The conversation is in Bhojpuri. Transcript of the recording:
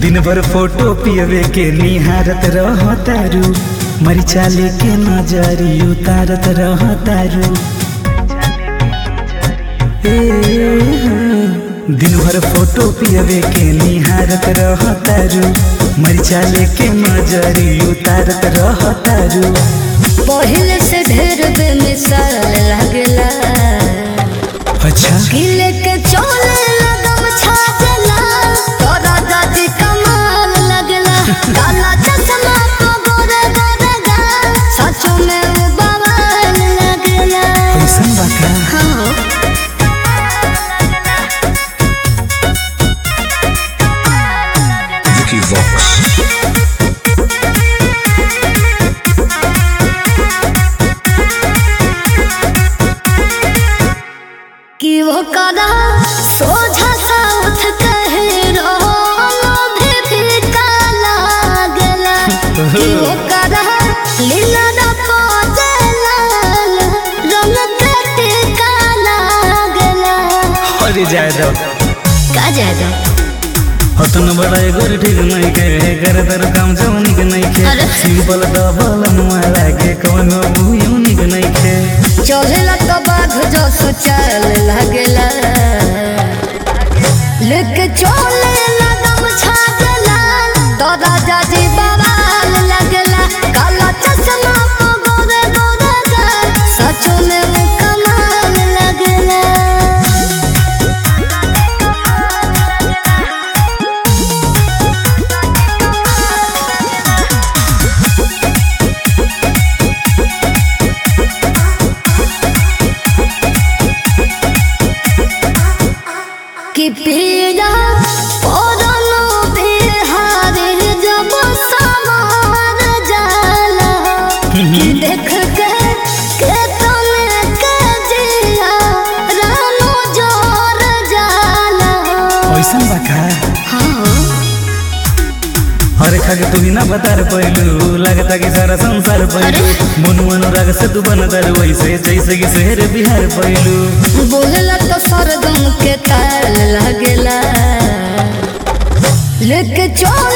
दिन भर फोटो पियवे के निहारत रह तारू मरिचा लेके नजरी उतारत रह तारू ए, हाँ। दिन भर फोटो पियवे के निहारत रह तारू मरिचा लेके नजरी उतारत रह तारू पहले से ढेर बेमिसाल लागला अच्छा किले के चोले लगम छाजला तोरा दादी कमाल लगला काला चश्मा तो गोरे गोरे गा सचो में वो बवाल लगला कैसन बा का हाँ Vicky Vox. कि वो कदा सोझा सा उठ कहे रोलो भी फीका लागला कि वो कदा लीला दा पोजला रंग कटे का लागला अरे जाए दो का जादा हतन बड़ा एगो ठीक नहीं के कर दर काम जौनिक नहीं के अरे। सिंपल डबल मारा के कोनो यूनिक नहीं के चलेला तो बाघ जो सुचल लागला लेके चले लगम छागला तो राजा जी बवाल लगला काला चश्मा को गोरे गोरे गा सच में वो कमाल लगला कि पीड़ा पौधनो बिहारी जब समार जाला कि देख के के तने के जिया रानो जोर जाला कैसन बा का हाँ अरे खाके तू बिना बतार पैलू लगता कि सारा संसार पैलू मनु अनुराग से तू बनतर वैसे जैसे कि शहर बिहार पैलू बोलला तो सरगम के ताल लगला लेके चल